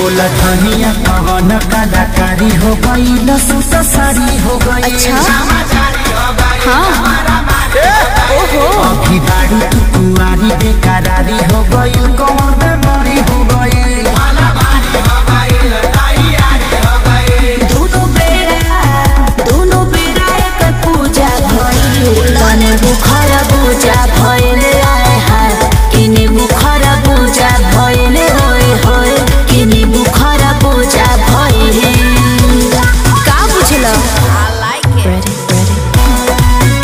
बोला धनिया कवन कलाकारी हो गई लसूस साड़ी हो गई अच्छा हाँ ओहो अभी बाड़ी तू कुआरी बेकरारी हो गई कौन बेमारी हो गई दोनों बेरा दोनों बेरा एक पूजा भइल तने बुखार पूजा भइल आए हाय किने बुखार पूजा भइल होय होय किने बुखार पूजा भइल का बुझल I like it ready ready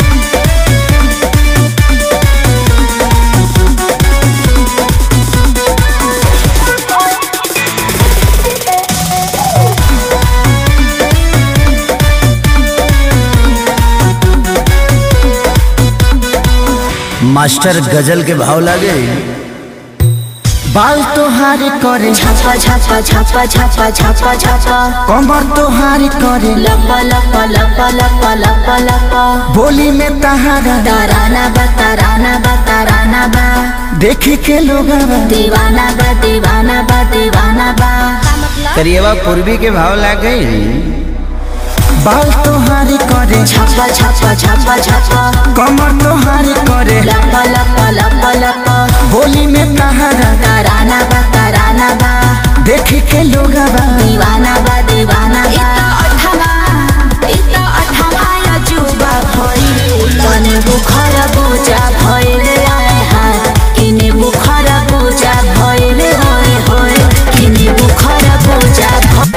master ghazal के भाव लागे बाल तोहारी करे छापा छापा छापा छापा छापा छापा कमर तोहारी करे लपा लपा लपा लपा लपा लपा बोली में तहारा ताराना बा ताराना बा ताराना बा देखे के लोग दीवाना बा दीवाना बा दीवाना बा करिएवा पूर्वी के भाव लागे बाल तोहारी करे छापा छापा छापा छापा कमर तोहारी करे लपा लपा लपा लपा बोली में तहारा ताराना बा ताराना बा देखे के लोग दीवाना बा दीवाना बा अजुबा भइल तने बुखार पूजा भइल आए हाय किने बुखार पूजा भइल होय होय किने बुखार पूजा भ-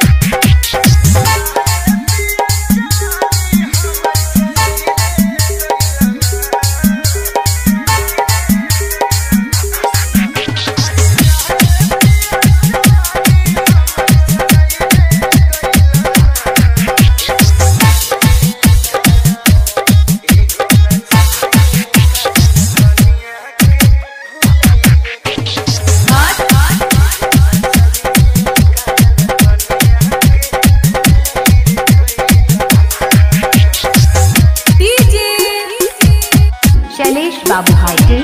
शैलेश बाबू हाइटे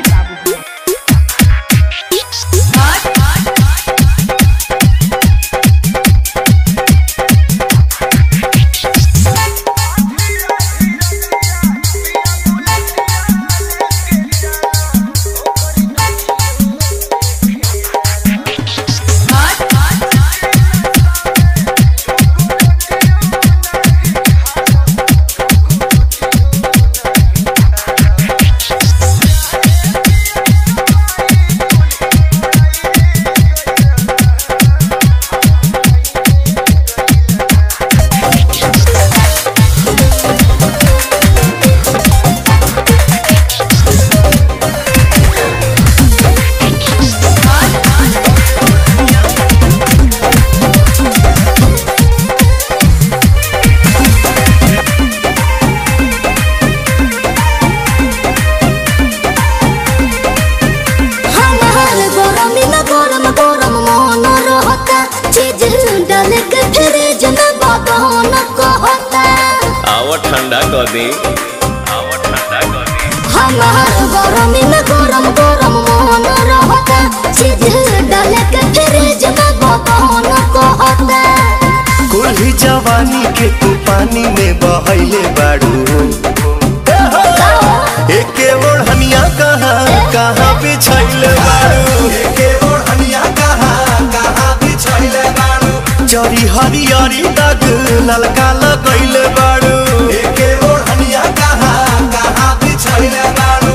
हमार गरमी में गरम गरम मन रहता चीज डाल के फ्रिज में बदन कहता आवा ठंडा कर दे आवा ठंडा कर दे हमार गरमी में गरम गरम मन रहता चीज डाल के फ्रिज में बदन कहता कुल्ही जवानी के तू पानी में बहैले बाड़ू एके ओढ़निया कहाँ कहाँ बिछैले बाड़ू एके ओढ़निया कहाँ कहाँ बिछैले बाड़ू जरी हरियरी दाग ललका लगैले बाड़ू एके ओढ़निया कहाँ कहाँ बिछैले बाड़ू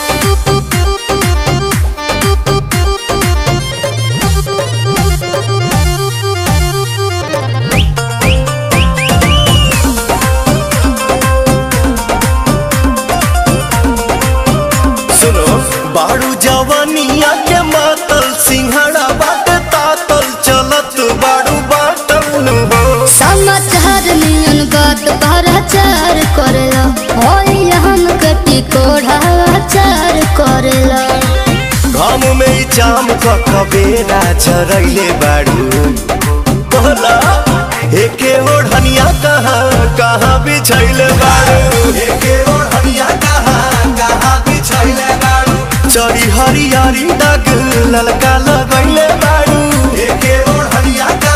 सुनो बाड़ू जवानिया के मातल सिंहड़ा बाट तातल चलत बाड़ू बाटल नु हो समाचार नियन बात भराचार करेला होई हम कटी कोढ़ाचार करेला घाम में ई जाम क कबेरा चरैले बाड़ू बोला एके ओढ़निया कहाँ कहाँ बिछैले बाड़ू एके ओढ़निया कहाँ कहाँ बिछैले बाड़ू चरी हरियारी दाग ललका लगैले बारू एके ओढ़निया का